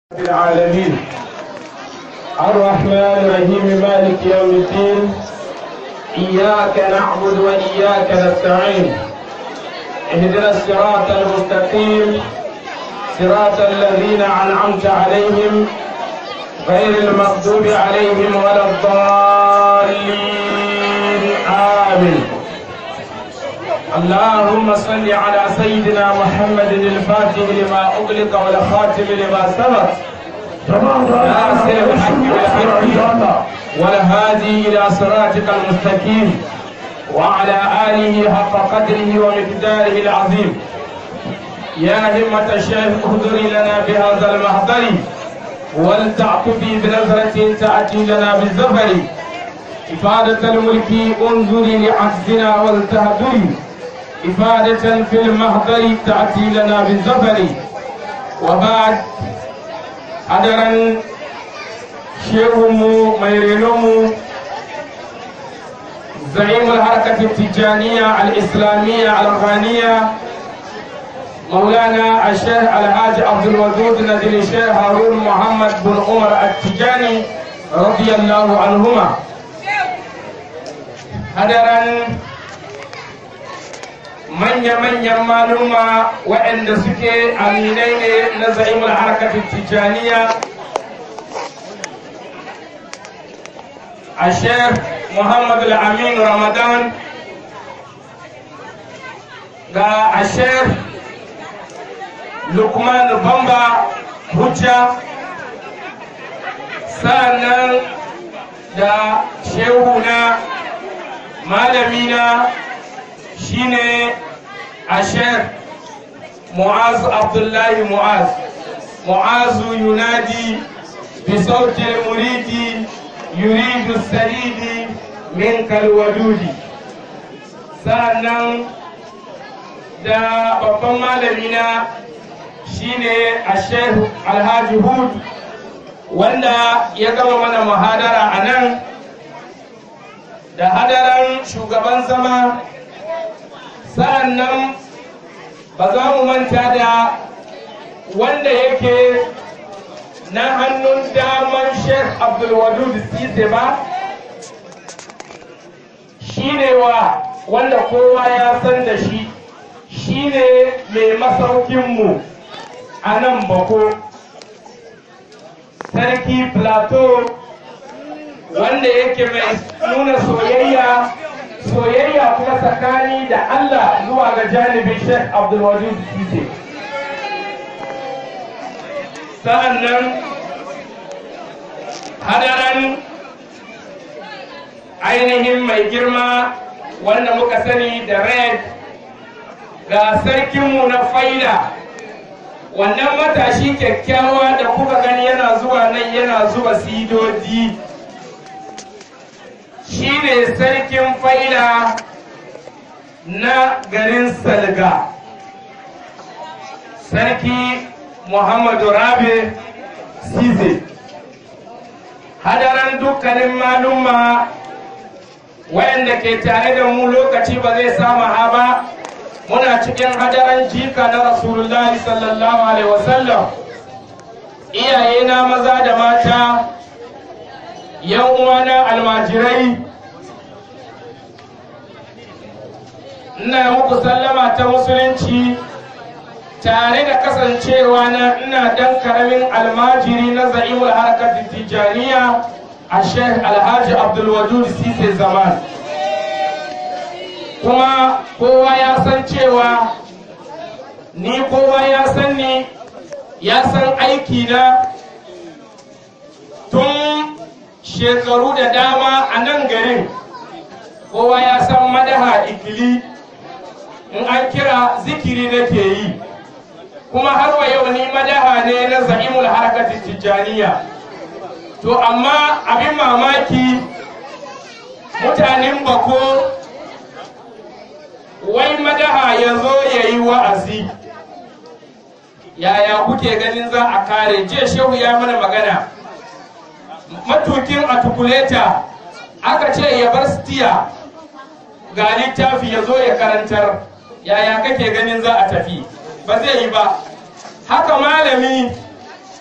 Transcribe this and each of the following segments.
العالمين الرحمن الرحيم مالك يوم الدين إياك نعبد وإياك نستعين اهدنا الصراط المستقيم صراط الذين أنعمت عليهم غير المغضوب عليهم ولا الضالين آمين اللهم صل على سيدنا محمد الفاتح لما أغلق والخاتم لما سبق ناصر الحق بالحق والهادي إلى صراطك المستقيم وعلى آله حق قدره ومقداره العظيم يا همة الشيخ اهدري لنا بهذا المحضر ولتعطفي بنظرة تأتي لنا بالزفر إفادة الملك انظري لعجزنا ولتهدري إفادة في المحضر تأتي لنا بالزفر وبعد hadaran shehunmu mai renonmu زعيم الحركة التجانية الإسلامية الأفغانية مولانا الشيخ الحاج عبد الودود نزل الشيخ هارون محمد بن عمر التجاني رضي الله عنهما هدرا manya-manyan maluma waɗanda suke aminai ne na za'imul harkatin tijaniya a sheikh muhammadu al-amin ramadan ga a sheikh lukman bamba hujja sa'annan da shehuna malamina shine ashir mu'az abdullahi mu'az mu'azu yunadi bi sauti muridi yuridu saridi min kalwadudi sannan da babban malamina shine ashir alhaji hud wanda ya gama mana muhadara a nan da hadaran shugaban zama sa'an nan ba za mu manta da wanda yake na hannun daman sheikh abdulwadud sise ba shi ne wa wanda kowa ya san da shi shi ne mai masaukinmu a nan bako sarki plateau wanda yake mai nuna soyayya soyayya kuma tsakani da Allah zuwa ga janibin Sheikh Abdulwajid Sise. Sa'an nan hadaran ainihin mai girma wanda muka sani da red ga sarkinmu na faida wannan matashi kyakkyawa da kuka gani yana zuwa nan yana zuba sidodi shi ne sarkin faila na garin salga sarki muhammadu rabe size hadaran dukkanin malumma wayanda ke tare da mu lokaci ba zai sama ha ba muna cikin hadaran jika na rasulullahi sallallahu alaihi wasallam iyaye na maza da mata yan uwana almajirai ina muku sallama ta musulunci tare da kasancewa na ina dan karamin almajiri na za'imul harkar tijaniya a sheikh alhaji abdulwadud sise zaman kuma kowa ya san cewa ni kowa ya san ni ya san aiki na tun shekaru da dama a nan garin kowa ya san madaha ikili in an kira zikiri nake yi kuma har wa yau ni madaha ne na za'imul harkati tijjaniya to amma abin mamaki mutanen bako wai madaha ya zo ya yi wa'azi yaya kuke ganin za a kare je shehu ya mana magana matukin a tukuleta aka ce ya bar stiya ga littafi ya zo ya karantar yaya kake ganin za a tafi ba zai yi ba haka malami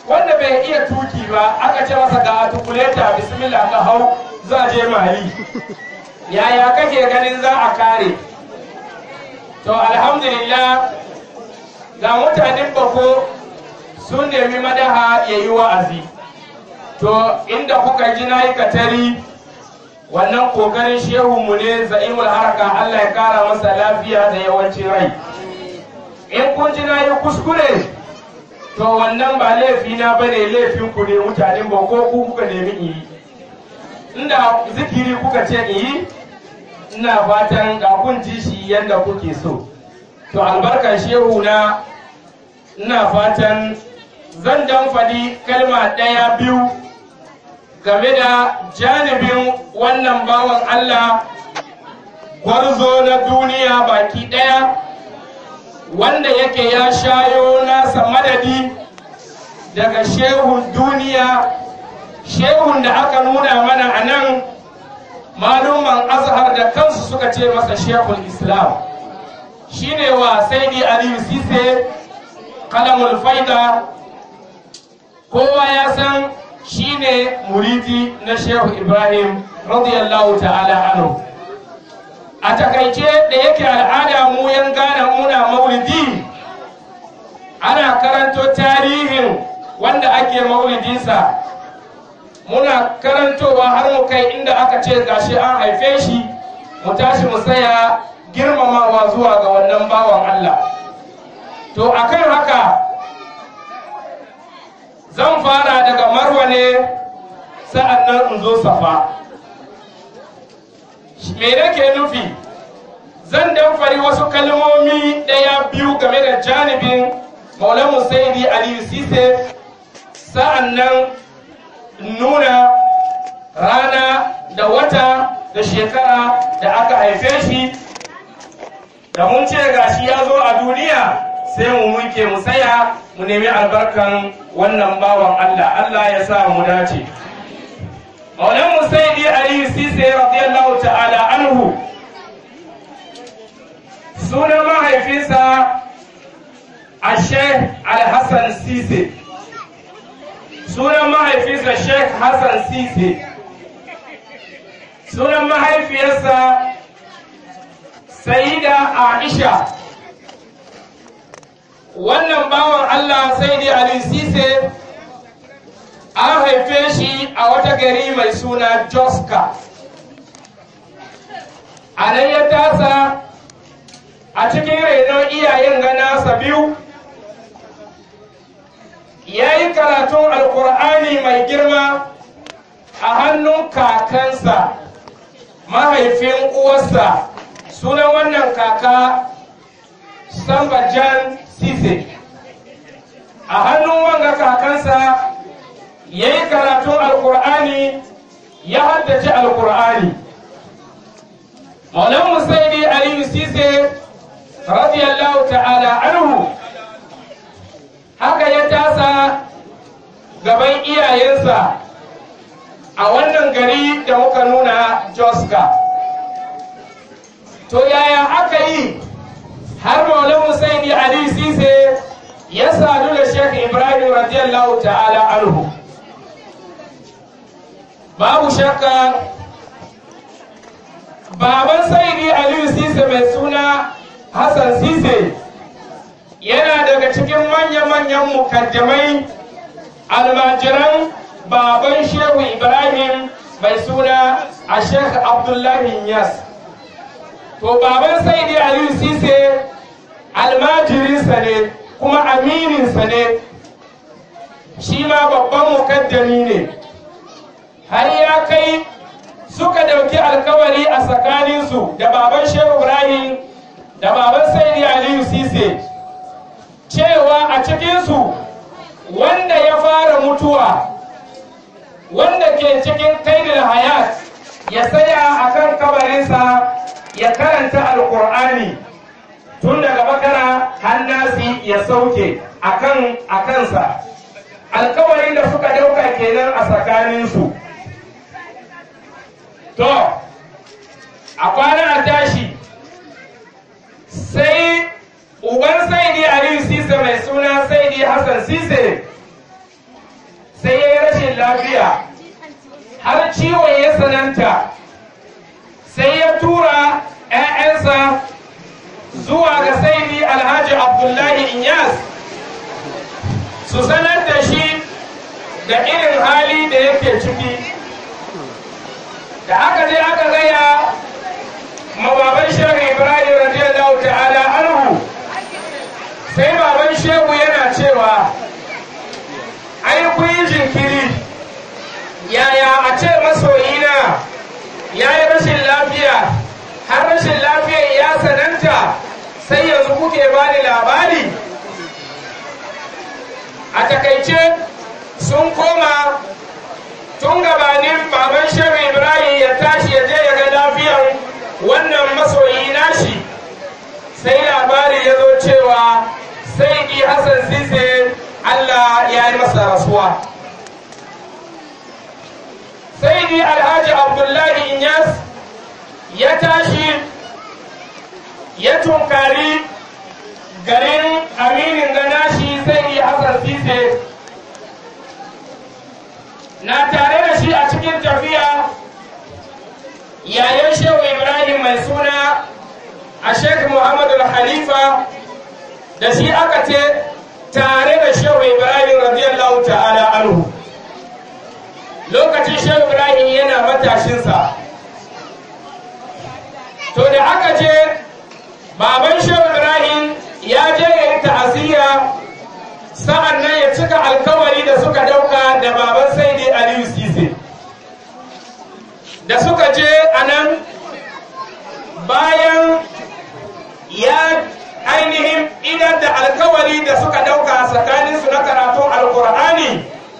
wanda bai iya tuki ba aka ce masa ga tukuleta bismillah ka hau za je mali yaya kake ganin za a kare to alhamdulillah ga mutanen bako sun nemi madaha ya yi wa'azi to inda kuka ji na yi katari wannan kokarin shehunmu ne za'imul haraka allah ya kara masa lafiya da yawancin rai in kun ji na yi kuskure to wannan ba laifina ba ne laifin ku ne mutanen bako ku kuka nemi in yi inda zikiri kuka ce in yi ina fatan ga kun ji shi yadda kuke so to albarkar shehu na ina fatan zan dan faɗi kalma ɗaya biyu game da janibin wannan bawan Allah gwarzo na duniya baki ɗaya wanda yake ya shayo nasa madadi daga shehun duniya shehun da aka nuna mana a nan maluman azhar da kansu suka ce masa shehul islam shine wa saidi aliyu sise kalamul faida kowa ya san shine muridi na shehu ibrahim radiyallahu ta'ala anhu a takaice da yake al'ada mu yan gane muna maulidi ana karanto tarihin wanda ake maulidinsa muna karantowa har mu kai inda aka ce gashi an haife shi mu tashi mu tsaya girmamawa zuwa ga wannan bawan Allah to akan haka zan fara daga marwa ne sa'an nan in zo safa me nake nufi zan dan fari wasu kalmomi ɗaya biyu game da janibin maulamu saidi aliyu sise sa'an nan nuna rana da wata da shekara da aka haife shi da mun ce gashi ya zo a duniya sai mu muke mu tsaya mu nemi albarkan wannan bawan Allah Allah ya sa mu dace Maulan Musaidi Aliyu Sise radiyallahu ta'ala anhu sunan mahaifinsa a Sheikh Al-Hassan Sise sunan mahaifinsa Sheikh Hassan Sise sunan mahaifiyarsa Sayyida Aisha wannan bawan Allah sai dai Ali Sise an haife shi a wata gari mai suna Joska a nan ya tasa a cikin rainon iyayen ganasa biyu ya yi karatun alkur'ani mai girma a hannun kakansa mahaifin uwarsa sunan wannan kaka sambajan sise a hannun wanga kakansa ya yi karatun alkur'ani ya haddace alkur'ani maulan musaidi aliyu sise radiyallahu ta'ala anhu haka ya tasa gaban iyayensa a wannan gari da muka nuna joska to yaya aka yi har maulan musaidi aliyu sise ya sadu da Sheikh Ibrahim radiyallahu ta'ala anhu babu shakka baban saidi Aliyu Sise mai suna Hassan Sise yana daga cikin manya-manyan mukaddamai almajiran baban Shehu Ibrahim mai suna a Sheikh Abdullahi Yas to baban saidi Aliyu Sise almajirinsa ne kuma amininsa ne shi ma babban mukaddami ne har ya kai suka dauki alkawari a tsakaninsu da baban shehu ibrahim da baban saidi aliyu sise cewa a cikinsu wanda ya fara mutuwa wanda ke cikin kaidil hayat ya tsaya a kan kabarinsa ya karanta alkur'ani tun daga bakara hannasi ya sauke akan a kansa alkawarin da suka dauka kenan a tsakaninsu to a kwana a tashi sai uban saidi aliyu sise mai suna saidi hassan sise lafiya har ciwon ya sananta sai ya tura 'ya'yansa zuwa ga saidi alhaji abdullahi inyas su sanar da shi da irin hali da yake ciki da aka je aka gaya mababan shehu ibrahim radiyallahu ta'ala anhu sai baban shehu yana cewa ai kun yi jinkiri yaya a ce masoyina ya yi rashin lafiya har rashin lafiya ya sananta sai yanzu kuke bani labari a takaice sun koma tun gabanin baban shehu ibrahim ya tashi ya je ya ga lafiyar wannan masoyi nashi sai labari ya zo cewa sai ki hassan sise allah ya yi masa rasuwa sai di alhaji abdullahi inyas ya tashi ya tunkari garin aminin ganashi sai di hassan sise na tare da shi a cikin tafiya yayin shehu ibrahim mai suna a sheikh muhammadu halifa da shi aka ce tare da shehu ibrahim radiyallahu ta'ala anhu lokacin shehu ibrahim yana matashinsa to da aka je baban shehu ibrahim ya je ya yi ta'aziyya sa'an nan ya cika alkawari da suka dauka da baban saidi aliyu sise da suka je a nan bayan ya ainihin idan da alkawari da suka dauka tsakaninsu na karatun alkur'ani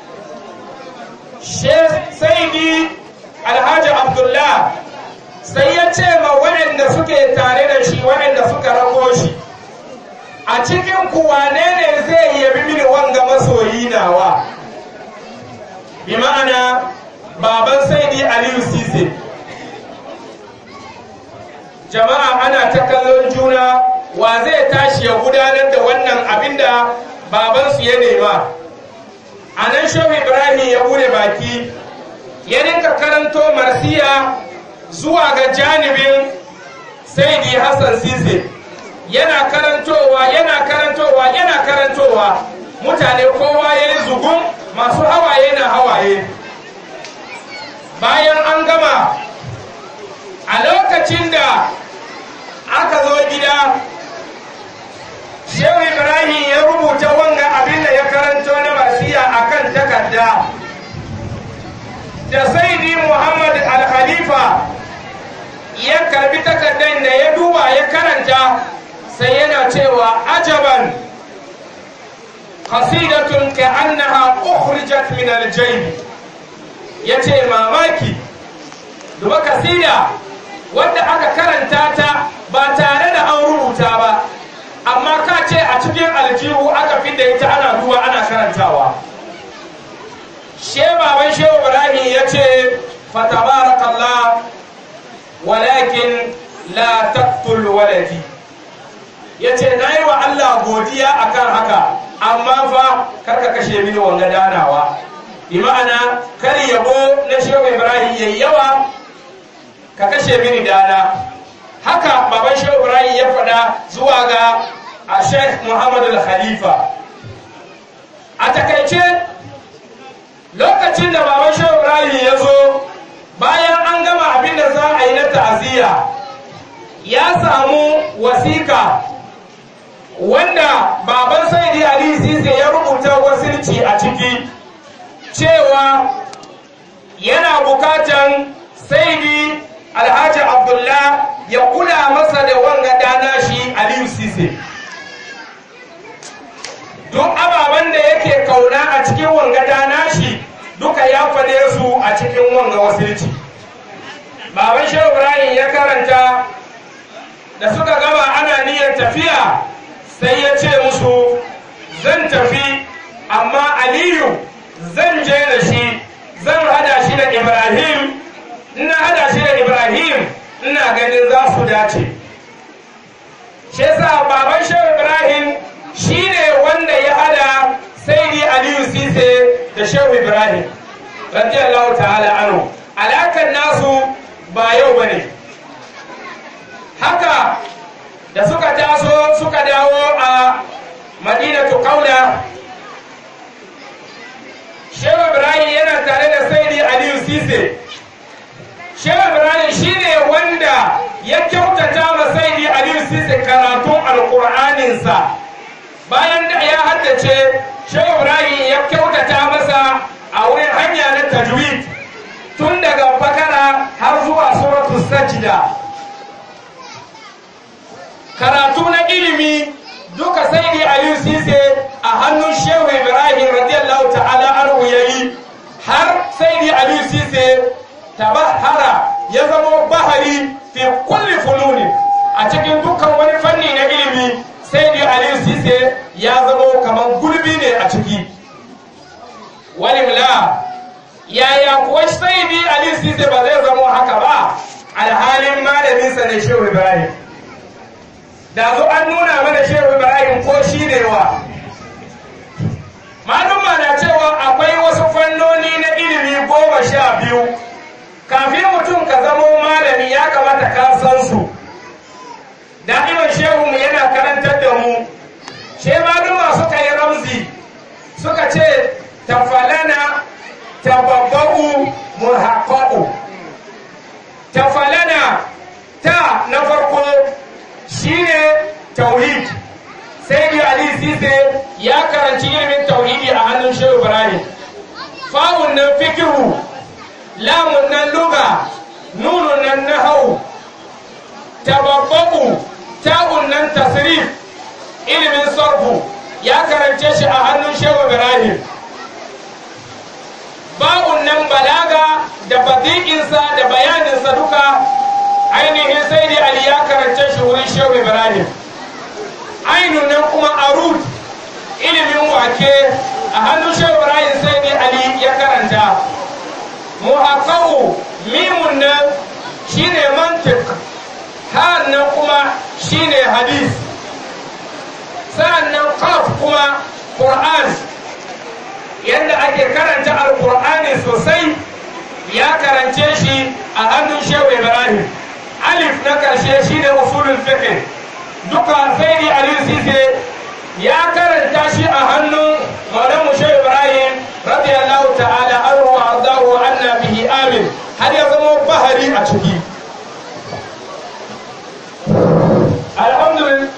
saidi alhaji abdullah sai ya ce ma waɗanda suke tare da shi waɗanda suka rako shi a cikin kuwane ne zai yabi mini wanga masoyi nawa bi ma'ana baban saidi aliyu sise jama'a ana ta kallon juna wa zai tashi ya gudanar da wannan abinda babansu ya nema a nan shehu ibrahim ya bude baki ya rinka karanto marsiya zuwa ga janibin saidi hassan sise yana karantowa yana karantowa yana karantowa mutane kowa ya yi zugun masu hawaye na hawaye bayan an gama a lokacin da aka zo gida shehu ibrahim ya rubuta wanga abin da ya karanto na wasiya a kan takarda da saidi muhammad al-khalifa ya karbi takardar da ya duba ya karanta sai yana cewa ajaban qasidatun ka'annaha ukhrijat min al-jayb yace mamaki duba kasida wanda aka karanta ta ba tare da an rubuta ba amma ka ce a cikin aljihu aka fidda ita ana duba ana karantawa she baban shehu ibrahim ya ce fatabarakallah walakin la taqtul waladi ya ce na yi wa allah godiya akan haka amma fa karka kashe mini wanga danawa bi ma'ana kar yabo na shehu ibrahim yayi yawa ka kashe mini dana haka baban shehu ibrahim ya faɗa zuwa ga a sheikh muhammad al-khalifa a takaice lokacin da baban shehu ibrahim ya zo bayan an gama abin da za a yi na ta'aziyya ya samu wasika wanda baban saidi ali sise ya rubuta wasilci a ciki cewa yana bukatan saidi alhaji abdullah ya kula masa da wanga dana shi aliyu sise duk ababen da yake kauna a cikin wanga dana shi duka ya fade su a cikin wanga wasilci baban shehu ibrahim ya karanta da suka gaba ana niyyar tafiya sai ya ce musu zan tafi amma aliyu zan je da shi zan hada shi da ibrahim ina hada shi da ibrahim ina ganin za su dace shi yasa baban shehu ibrahim shine wanda ya hada saidi aliyu sise da shehu ibrahim radiyallahu ta'ala anhu alakan nasu ba yau bane haka da suka taso suka dawo a madinatu kaula shehu ibrahim yana tare da saidi aliyu sise shehu ibrahim shine wanda ya kyautata ma saidi aliyu sise karatun alkur'aninsa bayan da ya haddace shehu ibrahim ya kyautata masa a wurin hanya na tajwid tun daga bakara har zuwa suratu sajda karatu na ilimi duka sai dai aliyu sise a hannun shehu ibrahim radiyallahu ta'ala anhu yayi har sai dai aliyu sise tabahara ya zama bahari fi kulli fununi a cikin dukkan wani fanni na ilimi sai dai aliyu sise ya zama kamar gulbi ne a ciki walimla yaya kuwa sai dai aliyu sise ba zai zama haka ba alhalin malaminsa ne shehu ibrahim da zo an nuna mana shehu ibrahim ko shi ne wa maluma na cewa akwai wasu fannoni na ilimi goma sha biyu kafin mutum ka zamo malami ya kamata ka san su da'iman shehu mu yana karantar da mu she maluma suka yi ramzi suka ce tafalana tababba'u muhaqqaqu tafalana ta na farko shine tauhid sai dai ali sise ya karanci ilimin tauhidi a hannun shehu ibrahim fa'un nan fikihu lamun nan luga nunun nan nahau tababbaku ta'un nan tasrif ilimin sarfu ya karance shi a hannun shehu ibrahim ba'un nan balaga da badi'insa da bayaninsa duka ainihin sai dai ali ya karance shi wurin shehu ibrahim ainun nan kuma arut ilimin wake a hannun shehu ibrahim sai dai ali ya karanta muhaqqaqu mimun nan shine mantiq har nan kuma shine hadis sa'annan qaf kuma qur'an yadda ake karanta alqur'ani sosai ya karance shi a hannun shehu ibrahim alif na karshe shi ne usulul fiqh duka sai ni aliyu sise ya karanta shi a hannun maulan mushe ibrahim radiyallahu ta'ala anhu wa ardahu wa anna bihi amin har ya zama bahari a ciki alhamdulillah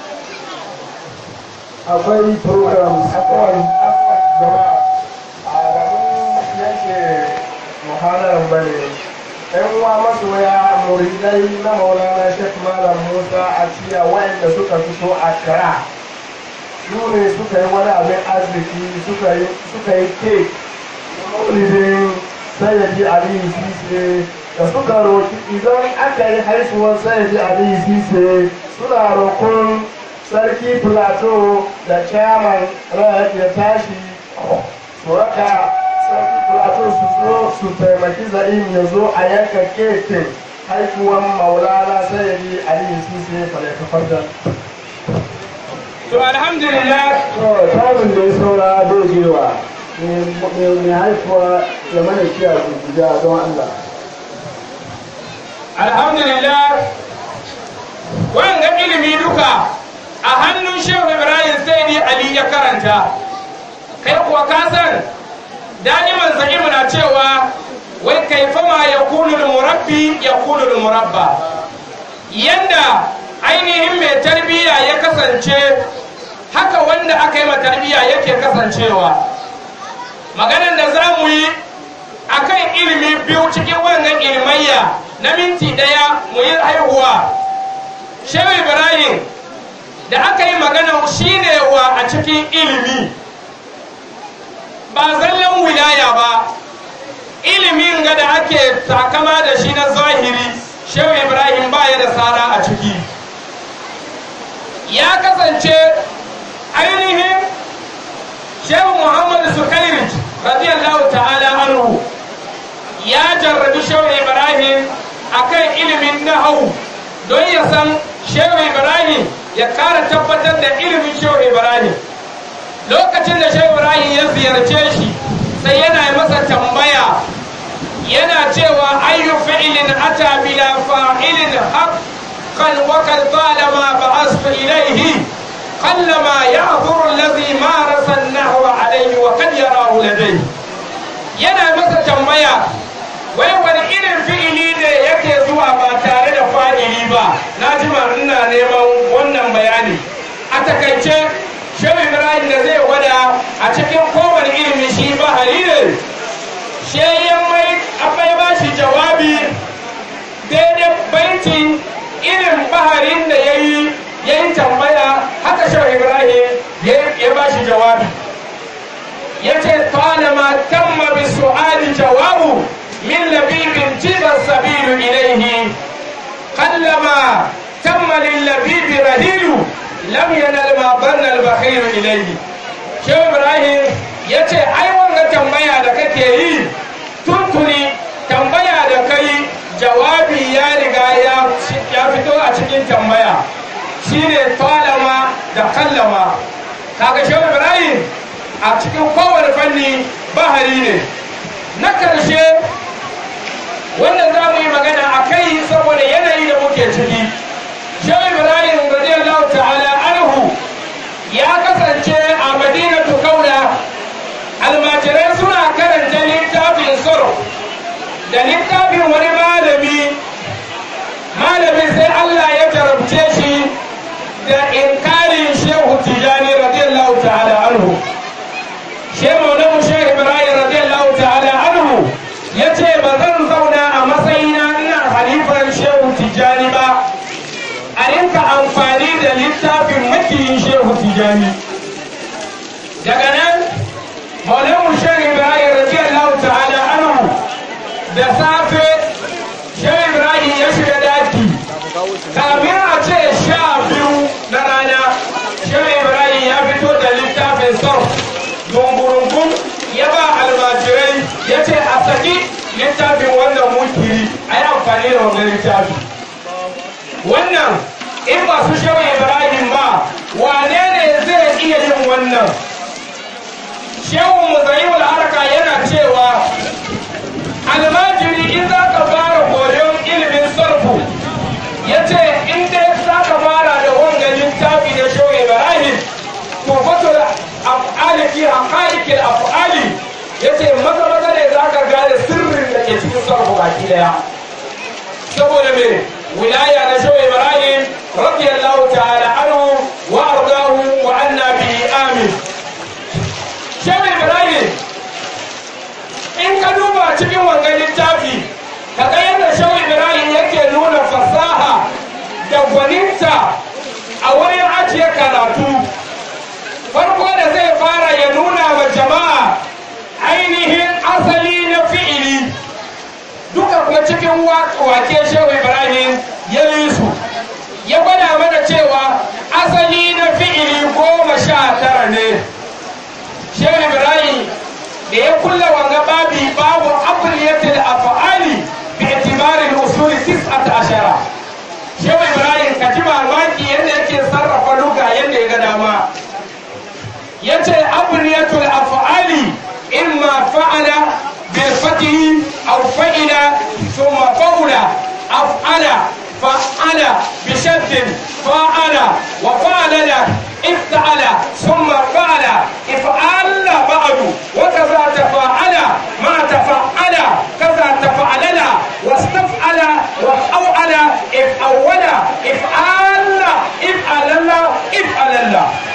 akwai program akwai jama'a a gaban yake muhadarar bane yan uwa masoya muridai na maulana shek malam musa a ciya wayanda suka fito a kara su ne suka yi wani abin arziki suka yi suka yi kek maulidin sayyidi aliyu sise da suka roki idan aka yi haifuwar sayyidi aliyu sise suna roƙon sarki plateau da chairman rayar ya tashi su raka sarki plateau su zo su taimaki za'im ya zo a yanka kekin haifuwan maulana sayyidi aliyu sise falakafar da to alhamdulillah to tarin da ya saura zai jewa mai haifuwa ya mana kiya guda don allah alhamdulillah wanga ilimi duka a hannun shehu ibrahim sai ni ali ya karanta kai kuwa ka san da'iman za'imu na cewa wai kaifa ma ya kunu murabbi ya kunu murabba yanda ainihin mai tarbiyya ya kasance haka wanda aka yi ma tarbiyya yake kasancewa maganar da za mu yi akan ilimi biyu cikin wannan ilmayya na minti daya mu yi haihuwa shehu ibrahim da aka yi magana shine wa a cikin ilimi ba zallan wilaya ba ilimin ga da ake takama da shi na zahiri shehu ibrahim ba ya da tsara a ciki ya kasance ainihin shehu muhammadu sukairij radiyallahu ta'ala anhu ya jarrabi shehu ibrahim akan ilimin nahau don ya san shehu ibrahim ya kara tabbatar da ilimin shehu ibrahim lokacin da shehu ibrahim ya ziyarce shi sai yana yi masa tambaya أتى بلا فاعل حقا وقد طالما بعثت إليه قلما يعذر الذي مارس النحو عليه وقد يراه لديه yana masa tambaya wai wani irin fi'ili ne yake zuwa ba tare da fa'ili ba na ji ina neman wannan bayani a takaice shehu ibrahim da zai gwada a cikin kowane ilimi shi bahari ne sheyan mai abai ba shi jawabi daidai baiti irin baharin da ya yi ya yi tambaya haka shehu ibrahim ya ba shi jawabi ya ce talama tamma bi su'ali jawabu min labibin jibar sabilu ilaihi kallama tamma lil labibi rahilu lam yanal ma banna al bakhiru ilaihi shehu ibrahim ya ce ai wanga tambaya da kake yi tuntuni tambaya da kai jawabi ya riga ya fito a cikin tambaya shine talama da kallama kaga shehu ibrahim a cikin kowane fanni bahari ne na karshe wannan za mu yi magana a kai saboda yanayi da muke ciki shehu ibrahim radiyallahu ta'ala anhu ya kasance a madinatu kaula almajirai suna karanta littafin soro da littafin wani malami malamin sai allah ya jarabce shi da inkarin shehu tijani radiyallahu ta'ala anhu shehu maulamu shehu ibrahim radiyallahu ta'ala anhu ya ce ba zan zauna a matsayina ina halifar shehu tijani ba a rinka amfani da littafin makiyin shehu tijani daga nan maulamu shehu ibrahim radiyallahu ta'ala anhu da safe shehu ibrahim ya shiga daki kamin a ce sha biyu na rana shehu ibrahim ya fito da littafin sarf dungurungun ya ba almajirai ya ce a saki littafin wannan munkiri a yi amfani da wannan littafi wannan in ba su shehu ibrahim ba wane ne zai iya yin wannan shehu muzayiwul haraka yana cewa almajiri in za ka fara koyon ilimin sarfu ya ce in dai za ka fara da wanga littafi da shehu ibrahim to fatul af'ali fi haqa'iqil af'ali yace maza maza ne za ka gane sirrin da ke cikin sarfu baki daya saboda me wilaya na shehu ibrahim radiyallahu ta'ala anhu wa ardahu wa anna bihi amin shehu ibrahim in ka duba cikin wangan littafi ka ga yadda shehu ibrahim yake nuna fasaha da gwaninta a wurin ajiye karatu farko da zai fara ya nuna wa jama'a ainihin asali na fi'ili duka kuma cikin wake shehu ibrahim ya yi su ya gwada mana cewa asali na fi'ili goma sha tara ne shehu ibrahim da ya kulla wanga babi babu abliyatil af'ali bi itibarin usuli tis'at ashara shehu ibrahim ka ji mamaki yadda yake sarrafa luga yadda ya ga dama yace abliyatul af'ali imma fa'ala bil fatihi aw fa'ila thumma qawla af'ala fa'ala bi shaddin fa'ala wa fa'ala افتعل ثم فعل افعل بعد وكذا تفاعل ما تفعل كذا تفعلل واستفعل وأوعل افعول افعل افعلل افعلل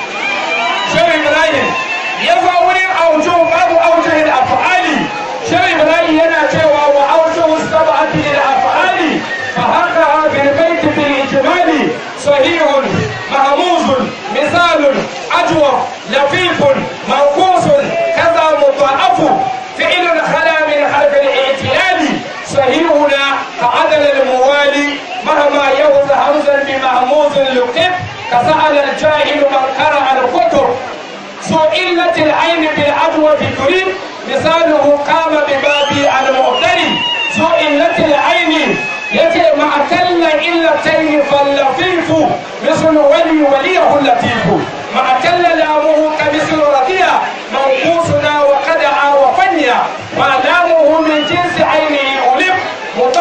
شو إبراهيم يفعل أوجه باب أوجه الأفعال شو إبراهيم ينا cewa وأوجه السبعة للأفعال فهكذا بالبيت بالإجمال صحيح مهموز مثال أجوف لفيف منقوص كذا مضاعف فعل خلا من حرف الاعتلال صحيحنا كعدل الموالي مهما يوز همزا بمهموز لقب كسأل الجاهل من قرأ الكتب سئلت العين بالعدوى تريد مثاله قام ببابي المعتري سئلت العين يتي مع كل إلتين فاللطيف مثل ولي وليه اللطيف مع كل لامه كمثل رضيع منقوصنا وقدع وفنيا ما لامه من جنس عينه ألف مضاعف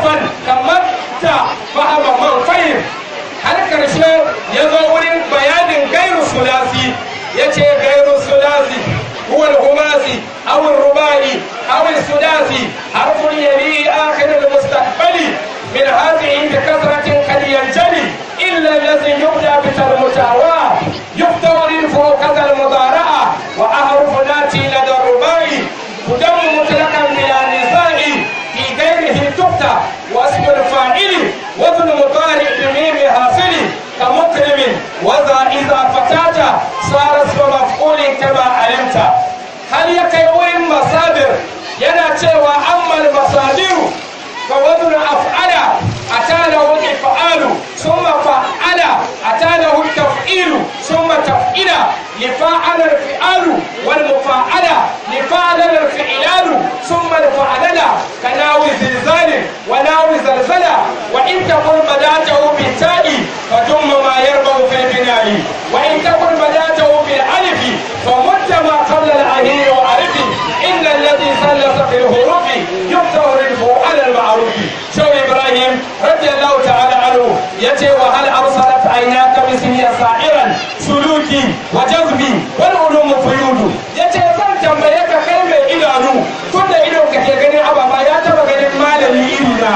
fan kamar ta fahama man fahim har karshe ya zo wurin bayanin gairu sulasi ya ce gairu sulasi هو الخماسي أو الرباعي أو السداسي حرف يلي آخر المستقبل من هذه بكثرة قد ينجلي إلا الذي يبدأ بالمتاواة يفتور فوق كذا المضارعة وأحرف ناتي لدى الرباعي تدم مطلقا بلا نزاع في غيره تبتع واسم الفاعل وزن مضارع بميم حاصل كمكرم وذا إذا فتات صار اسم مفعول كما علمت هل يكيوين مصادر yana cewa ammal masadiru fa wazn af'ala atanahu if'alu thumma fa'ala atanahu taf'ilu thumma taf'ila لفاعل الفعال والمفاعل لفاعل الفعلان ثم الفعلل كناو زلزال وناو زلزلة وإن تكن بداته بالتاء فدم ما يربع في البناء وإن تكن بداته بالألف فمد ما قبل الأهير وعرف إن الذي سلس في الهروب يفتح رزقه على المعروف شو إبراهيم رضي الله تعالى عنه يتي وهل أرسلت عيناك بسمي سائرا سلوكي وجذبي والعلوم فيود يتي zan tambaye ka kai mai idanu tun da idon ka ke ganin ababa ya taba ganin malami iri na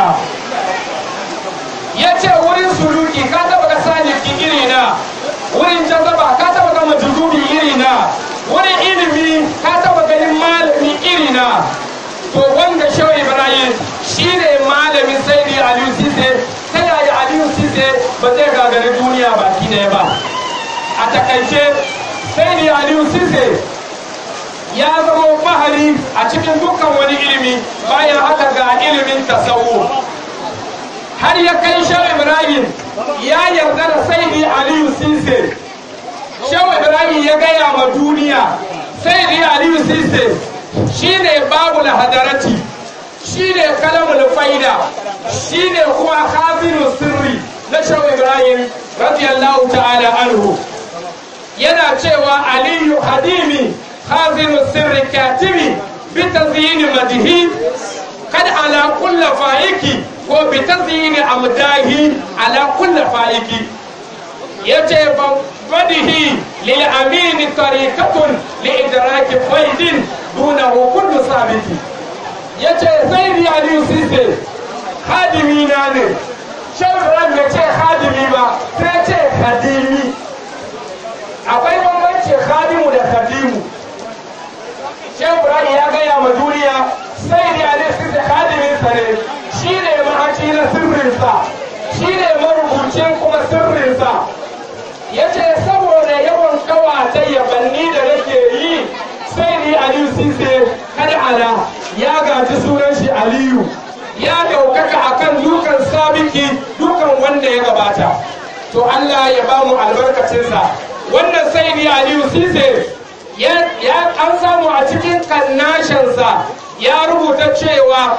ya ce wurin suluki ka taba ga saliki iri na wurin jazaba ka taba ga majududi iri na wurin ilimi ka taba ganin malami iri na to wanda shehu ibrahim shi ne malamin saidi aliyu sise ta yaya aliyu sise ba zai gagari duniya baki ɗaya ba a takaice saidi aliyu sise ya zama bahari a cikin dukkan wani ilimi bayan haka ga ilimin tasawu har ya kai shehu ibrahim ya yarda da saidi aliyu sise shehu ibrahim ya gaya ma duniya saidi aliyu sise shine babu hadarati shine kalamul faida shine kuma khazinu sirri na shehu ibrahim radiyallahu ta'ala anhu yana cewa aliyu hadimi khazinu sirri katibi bi tazyini madhi kad ala kulli faiki ko bi tazyini amdahi ala kulli faiki yace badihi lil amin tariqatun li idraki faidin dunahu kullu sabiti yace zaidi aliyu sise hadimi na ne shan bai ce hadimi ba sai ce hadimi akwai bambanci hadimu da hadimu shan ya gaya ma duniya sai da aliyu sise hadiminsa ne shi ne mahaci na sirrinsa shi ne marubucin kuma sirrinsa yace saboda yawan kawata yabanni da nake yi sai ni aliyu sise kada ala ya gaji sunan shi aliyu ya daukaka akan dukan sabiki dukan wanda ya gabata to Allah ya ba mu albarkacinsa wannan sai ni aliyu sise ya an samu a cikin kannashinsa ya rubuta cewa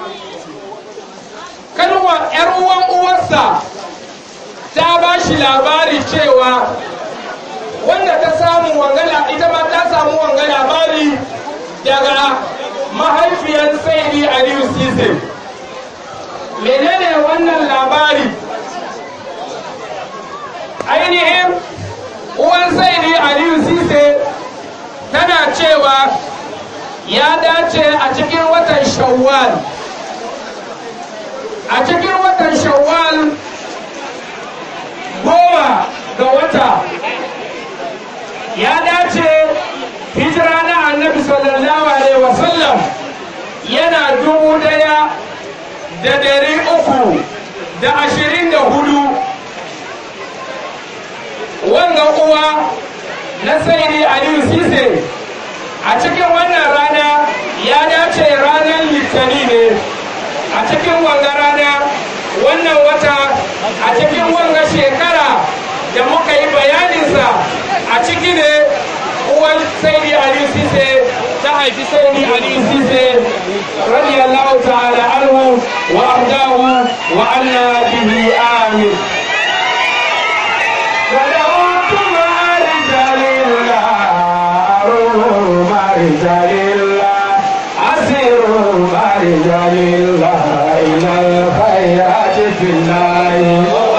kalwa yar uwan uwarsa ta ba shi labari cewa wanda ta samu wangala ita ma ta samu wanga labari daga mahaifiyar saidi aliyu sise menene wannan labari ainihin uwan saidi aliyu sise tana cewa ya dace a cikin watan shawwal a cikin watan shawwal goma ga wata ya dace hijira na annabi sallallahu alaihi wasallam yana dubu daya da dari uku da ashirin da hudu wanga uwa na saidi aliyu sise a cikin wannan rana ya dace ranar litani ne a cikin wanga rana wannan wata a cikin wanga shekara da muka yi bayaninsa a ciki ne uwan saidi aliyu sise ta haifi saidi aliyu sise radiyallahu ta'ala anhu wa ardahu wa anna bihi amin ودعوت مع رجال الله أروح مع رجال الله أسير مع رجال الله إلى الخير الله